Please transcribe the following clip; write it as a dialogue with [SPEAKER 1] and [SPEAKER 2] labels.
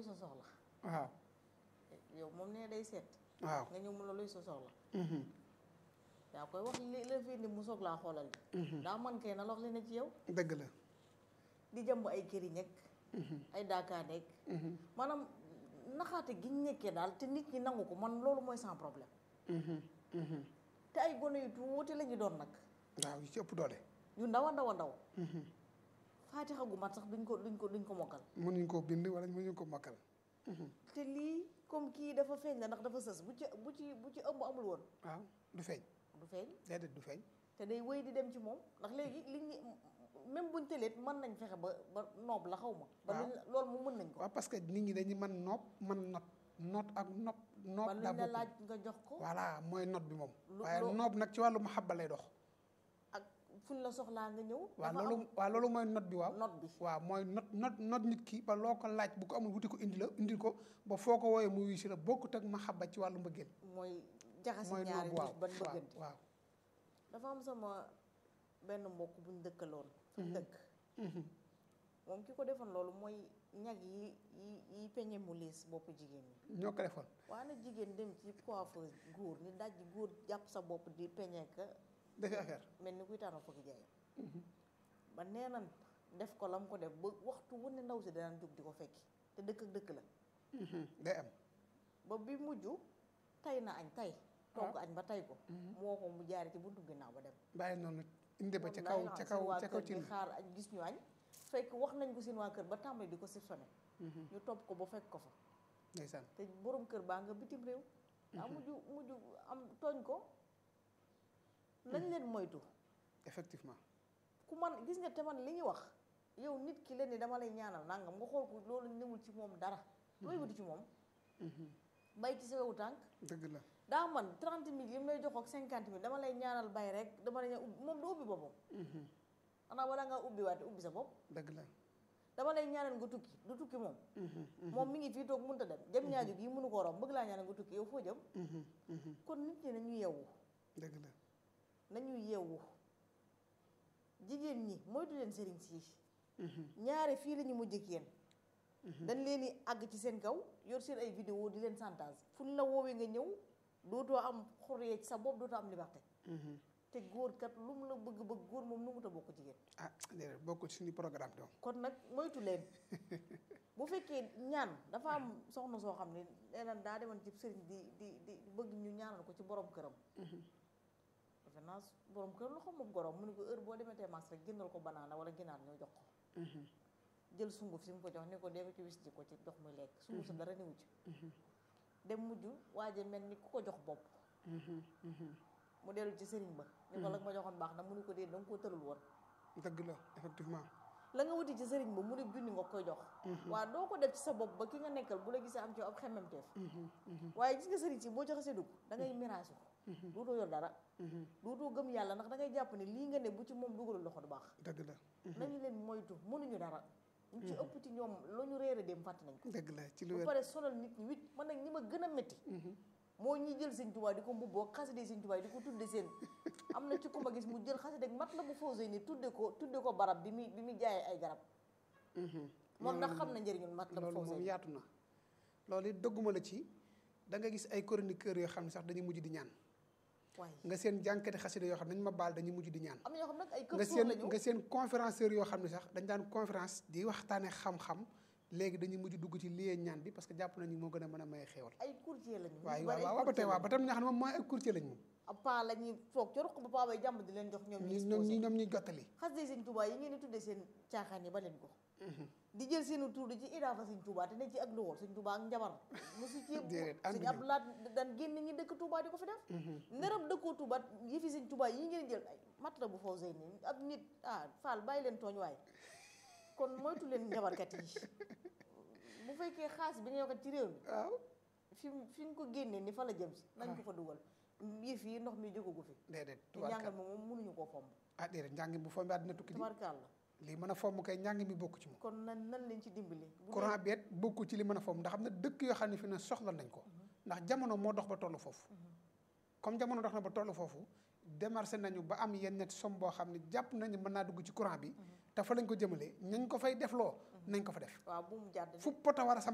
[SPEAKER 1] sa soxla
[SPEAKER 2] waaw
[SPEAKER 1] yow moom nee day seet
[SPEAKER 2] waaw
[SPEAKER 1] nga ñëw mu la luy sa soxla
[SPEAKER 2] mhm,
[SPEAKER 1] yaa koy wax li la fi indi mu soog laa xoolal bi
[SPEAKER 2] mhm.
[SPEAKER 1] daa man kay na lox li ne ci yow
[SPEAKER 2] dëgg la
[SPEAKER 1] di jàmb ay këri nekk
[SPEAKER 2] mhm,
[SPEAKER 1] ay daaka nekk
[SPEAKER 2] mhm,
[SPEAKER 1] maanaam naxaate gi ñu nekkee daal te nit ñi nangu ko man loolu mooy sans problème
[SPEAKER 2] mhm, mhm.
[SPEAKER 1] te ay gone yu tuuti la ñu doon nag
[SPEAKER 2] waaw yu ci ëpp doole
[SPEAKER 1] yu ndaw a ndaw a ndaw
[SPEAKER 2] Mhm.
[SPEAKER 1] faatixa gu mat sax duñ ko duñ ko duñ ko mokkal
[SPEAKER 2] mënuñ koo bind wala mënuñ ko mokkal Mhm.
[SPEAKER 1] te lii comme kii dafa feeñ la ndax dafa sës bu ci bu ci bu ci ëmb amul woon
[SPEAKER 2] waaw du feeñ
[SPEAKER 1] du feeñ
[SPEAKER 2] déedéet du feeñ
[SPEAKER 1] te day wéy di dem ci moom ndax léegi li ñi même buñ tëleet mën nañ fexe ba ba noob la xaw ma ba
[SPEAKER 2] Waaw.
[SPEAKER 1] luñ loolu mu mën nañ ko
[SPEAKER 2] waaw parce que nit ñi dañuy mën nopp mën not not ak nopp nopp
[SPEAKER 1] ba
[SPEAKER 2] daa
[SPEAKER 1] luñ la
[SPEAKER 2] bokk
[SPEAKER 1] laaj nga jox ko
[SPEAKER 2] voilà mooy not bi moom
[SPEAKER 1] Lu-
[SPEAKER 2] waaye
[SPEAKER 1] loo-
[SPEAKER 2] nopp nag ci wàllu mahabba lay dox
[SPEAKER 1] ak fuñ la soxlaa nga ñëw
[SPEAKER 2] waaw
[SPEAKER 1] dafa
[SPEAKER 2] loolu waaw loolu mooy not bi waaw
[SPEAKER 1] am not bi
[SPEAKER 2] waaw mooy not not not nit ki ba loo ko laaj bu ko amul wuti ko indi la indil ko ba foo ko wooyee mu wuyu si la bokkut ak mahabba ci wàllu mbëggeel
[SPEAKER 1] mooy jaxasi
[SPEAKER 2] mooy
[SPEAKER 1] ñaari
[SPEAKER 2] noob waaw
[SPEAKER 1] nit ban
[SPEAKER 2] waaw
[SPEAKER 1] bëggante
[SPEAKER 2] waaw
[SPEAKER 1] dafa am sama benn mbokk buñ dëkkaloon fuñ dëkk
[SPEAKER 2] Mhm.
[SPEAKER 1] moom ki ko defoon loolu mooy ñag yi yi yi peñe mu liis boppu jigéen ñi
[SPEAKER 2] ñoo ko defoon
[SPEAKER 1] waaye nag jigéen dem ci coiffeuse góor ni daj góor jàpp sa bopp di peñe ka
[SPEAKER 2] defi affaire
[SPEAKER 1] mel ni kuy tànn fukki jaay
[SPEAKER 2] Mhm.
[SPEAKER 1] ba nee nan def ko lam ko def ba waxtu wu ne ndaw si danaan jóg di ko fekki te dëkk ak dëkk la
[SPEAKER 2] Mhm. day am
[SPEAKER 1] ba bi mujj tay na añ tay togg añ ba tay ko moo ko mu jaare ci buntu ginnaaw ba dem
[SPEAKER 2] bàyyi noonu indi ba ca
[SPEAKER 1] Wallaay
[SPEAKER 2] kaw
[SPEAKER 1] la,
[SPEAKER 2] ca
[SPEAKER 1] seen
[SPEAKER 2] kaw
[SPEAKER 1] waa
[SPEAKER 2] ca kaw
[SPEAKER 1] kër
[SPEAKER 2] ci
[SPEAKER 1] di xaar añ gis ñu añ fekk wax nañ ko seen waa kër ba tàmbali di ko soupçonné ñu topp ko ba fekk ko fa
[SPEAKER 2] ndeysaan
[SPEAKER 1] te borom kër baa nga bitim réew daa mujj mujj am tooñ ko nañ leen moytu
[SPEAKER 2] effectivement
[SPEAKER 1] ku man gis nga te man li ñuy wax yow nit ki leen ni dama lay ñaanal nangam nga xool ko loolu newul ci moom dara looy wuti ci moom bay ci sa wewu tànk
[SPEAKER 2] dëgg la
[SPEAKER 1] daa man 30 mille yi mu lay jox ak 50 mille dama lay ñaanal bay rek dama lay ñaan ubbi moom du ubbi boppam xanaa wala nga ubbi waate ubbi sa bopp
[SPEAKER 2] dëgg la
[SPEAKER 1] dama lay ñaanal nga tukki du tukki moom moom mi ngi fii toog mënut a dem jëm ñaaju gi mënu koo romb bëgg laa ñaanal nga tukki yow foo jëm kon nit ñi nañu yeewu
[SPEAKER 2] dëgg la
[SPEAKER 1] nañu yeewu jigéen ñi moytu leen sëriñ si ñaare fii la ñu mujj ak yéen dañ leen di àgg ci seen kaw yor seen ay vidéo di leen chantage fu ñu la woowee nga ñëw dootoo am xoree ci sa bopp dootoo am liberté te góor kat lu mu la bëgg bëgg góor moom nu mu ta bokk jigéen
[SPEAKER 2] ah déedéet bokkul ci suñu programme doom
[SPEAKER 1] kon nag moytu leen bu fekkee ñaan dafa am soxna soo xam ne nee na daa demoon ci sëriñ di di di bëgg ñu ñaanal ko ci borom këram defe naa borom këram la xam moom gorom mu ne ko heure boo demee tee mas rek jëndal ko banaana wala ginaar ñoo jox ko jël sunguf si mu ko jox ni ko dee ko ci wis ji ko ci dox muy lekk sunguf sa dara newu ci dem mujj waaje mel ni ku ko jox bopp mu dellu ci sëriñ ba ni ko la nga ma joxoon baax na mu ne ko dee da nga koo tërul woon
[SPEAKER 2] dëgg la effectivement
[SPEAKER 1] la nga wuti ci sëriñ ba mu ne junni nga koy jox waaw doo ko def ci sa bopp ba ki nga nekkal bu la gisee am ci ab xemmemteef waaye gis nga sëriñ si boo ci xasee dugg da ngay mirage ko dootoo yor dara dootoo gëm yàlla ndax da ngay jàpp ne lii nga ne bu ci moom dugalul loxo du baax
[SPEAKER 2] dëgg la
[SPEAKER 1] nañu leen moytu mënuñu dara ñu ci ëpp ci ñoom la ñu réere dem fàtte nañ ko
[SPEAKER 2] dëgg la ci lu
[SPEAKER 1] ba
[SPEAKER 2] wér
[SPEAKER 1] pare sonal nit ñi wit man nag ñi ma gën a métti moo ñi jël sëñ Tuubaa di ko mbubboo xaside sëñ Tuubaa di ko tudde seen am na ci ku ma gis mu jël xaside mat la bu fausé ni tudde ko tudde ko barab bi muy bi muy jaayee ay garab moom ndax xam na njëriñul mat la bu
[SPEAKER 2] loolu moom
[SPEAKER 1] fausé
[SPEAKER 2] yaatu na loolu it dëgguma la ci da nga gis ay chroniqueurs yoo xam ne sax dañuy mujj di ñaan
[SPEAKER 1] waaye
[SPEAKER 2] nga seen jànkati xasida yoo xam ne dañu ma baal dañuy mujj di ñaan
[SPEAKER 1] am na ñoo xam nag ay kër
[SPEAKER 2] nga
[SPEAKER 1] suur
[SPEAKER 2] seen
[SPEAKER 1] lañu
[SPEAKER 2] nga seen conférencieurs yoo xam ne sax dañ daan conférence di waxtaane xam-xam léegi dañuy mujj dugg ci liyee ñaan bi parce que jàpp nañu moo gën a mën a maye xéewal
[SPEAKER 1] ay courtier lañu
[SPEAKER 2] waaw
[SPEAKER 1] ñu
[SPEAKER 2] waaw
[SPEAKER 1] bari ay
[SPEAKER 2] waaw ba tey
[SPEAKER 1] courtier
[SPEAKER 2] waaw ba tam ñoo xam ne moom mooy ay courtier lañ moom
[SPEAKER 1] ab paa la ñuy toog ca ruq ba paa bay jàmb di leen jox ñoom ñu
[SPEAKER 2] ñi ñoom ñi
[SPEAKER 1] exposé
[SPEAKER 2] ñoom ñuy jottali
[SPEAKER 1] xas de sëñ Tuubaa yi ngeen di tuddee seen caaxaan yi ba leen ko di jël seenu tur di ci idaafa sëñ Tuubaa te ne ci ak loxol sëñ Tuubaa ak njabar mosu ci
[SPEAKER 2] Déedéet,
[SPEAKER 1] sëñ
[SPEAKER 2] ànduñu.
[SPEAKER 1] Abdu Laat daan génn ñi dëkk Tuubaa di ko fi def neram dëkkoo Tuubaa yëfi sëñ Tuubaa yi ngeen di jël ay mat la bu faw sëy nii ab nit ah Fall bàyyi leen tooñ waay kon moytu leen njabarkat yi bu fekkee xaas bi nga yokkat ci réew mi
[SPEAKER 2] waaw
[SPEAKER 1] fi mu fi nga ko génnee ni fa la jëm si nañ ko fa dugal yëf yi ndox mi jógagu fi
[SPEAKER 2] déedéet
[SPEAKER 1] te njàngal
[SPEAKER 2] tubaarkal
[SPEAKER 1] moom moom mënuñu koo fomb
[SPEAKER 2] ah déedéet njàng bu fomm àddina tukki di
[SPEAKER 1] tabarkaal la
[SPEAKER 2] lii mën a fomm kay njàng mi bokku ci moom
[SPEAKER 1] kon nan nan leen ci dimbali bu
[SPEAKER 2] courant bi it bokku ci li mën a fomm ndax xam ne dëkk yoo xam ne fi ne soxla nañ ko ndax jamono moo dox ba tollu foofu comme jamono dox na ba tollu foofu démarché nañu ba am yenn net somme boo xam ne jàpp nañu mën naa dugg ci courant bi te fa lañ ko jëmalee ñañ ko fay defloo nañ ko fa def
[SPEAKER 1] waaw bu mu jàdd
[SPEAKER 2] fu poto war a